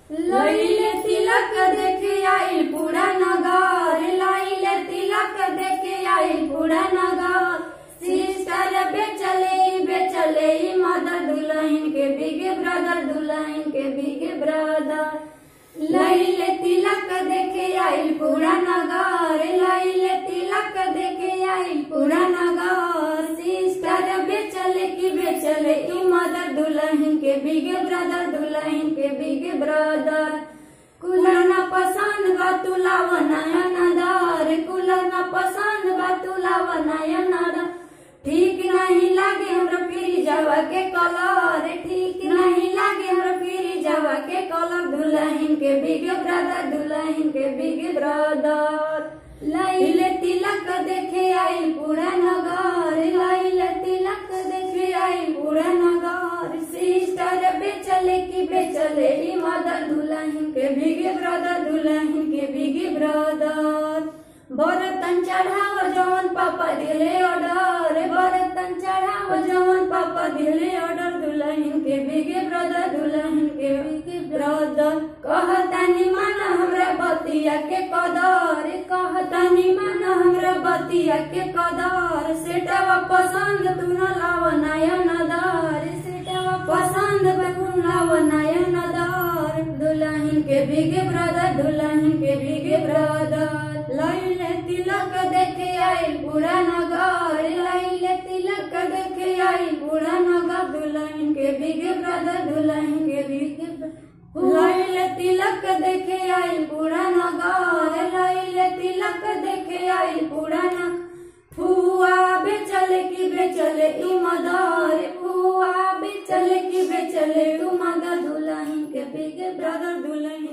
लैले तिलक देखे आइल पूरा नगर लैले तिलक देखे आइल पूरा नगर सिस्टर बेचले बेचले मदर दुल्हन के बिग ब्रदर दुल्हन के बिग ब्रदर लैले तिलक देखे आइल पूरा नगर लैले तिलक देखे आइल पूरा नगर सिस्टर बेचले की बेचले ई मदर दुल्हन के बिग ब्रदर दुल्हन के बिग ब्रदर कूलर न पसंद बा तुलाव नयन दर कूलर न पसंद बा तुलाव नयन दर ठीक नहीं लागे हमरा फिरी जावा के कलर ठीक नहीं लागे हमरा फिरी जावा के कलर दुल्हन के बिग ब्रदर दुल्हन के बिग ब्रदर लैले तिलक देखे आइल पूरा नगर लैले तिलक देखे आइल पूरा नगर सिस्टर बेचले की बेचले ई मदर दुल्हन के बिग ब्रदर दुल्हन के बिग ब्रदर बरतन चढ़ाव जवन पापा दिले ऑर्डर बरतन चढ़ाव जवन पापा दिले ऑर्डर दुल्हन के बिगे ब्रदर दुल्हन के बिगे ब्रदर कहतानी मन हमरा बतिया के कदर कहतानी मन हमरा बतिया के कदर सेटवा पसंद तू न लाव नयन दर सेटवा पसंद तू न लाव नयन दर दुल्हन के बिगे ब्रदर दुल्हन के बिगे ब्रदर लैले तिलक देखे आइल पूरा नगर लैले तिलक देखे आइल पूरा नगर दुल्हन के बिगे ब्रदर दुल्हन के बिगे लैले तिलक देखे आइल पूरा नगर लैले तिलक देखे आइल पूरा न फुआ बेचले की बेचले ई मदर फुआ बेचले की बेचले तू मदर दुल्हन के बिगे ब्रदर दुल्हन